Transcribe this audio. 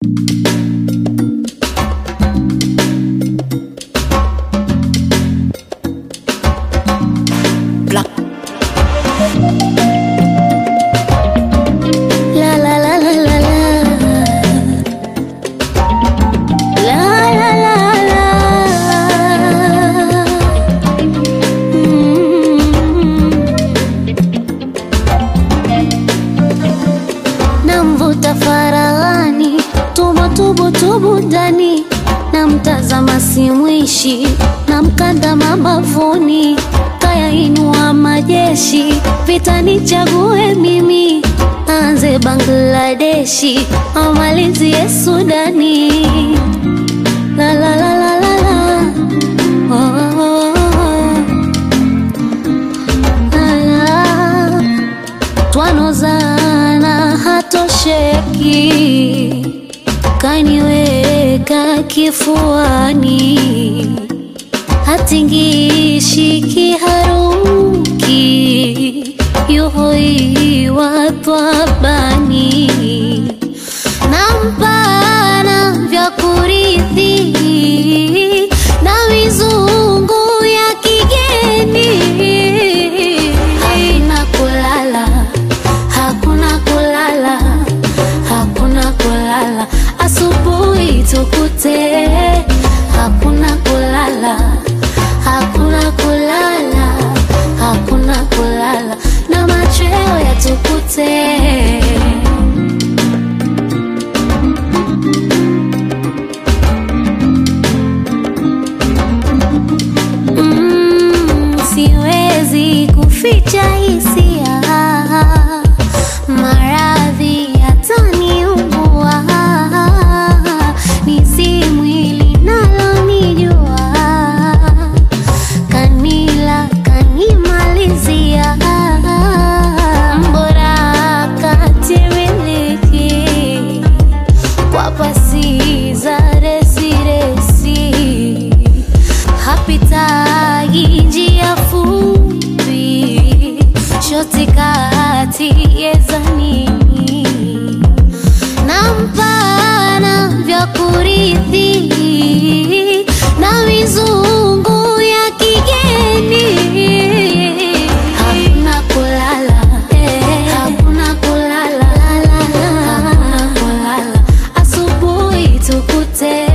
Black. La la la la la la. La la la la. Mm. Namvuta faraghani, tubo tubu tubu ndani, namtazama simwishi, namkanda mabavuni, kaya inua majeshi, vita nichague mimi, anze Bangladeshi, amalizie Sudani. La la la la la la. Oh, oh, oh, oh. La, la twanozana hatosheki, kaniweka kifuani, hatingishi kiharuki, yuhoiwa twabani, nampana vya kurithi na mizungu ya kigeni hakuna kulala, hakuna kulala, hakuna kulala, asubuhi tukute. Hakuna kulala, hakuna kulala, hakuna kulala, na machweo yatukute. Mm, siwezi kuficha hisia, maradhi yataniua, ni si mwili nalonijua, kanila kanimalizia, mbora katimiliki kwa pasi za resiresi hapitagi njia fupi, shoti kati yezanini, nampana vya kurithi na mizungu ya kigeni. Hakuna kulala, hakuna kulala, hakuna kulala, asubuhi tukute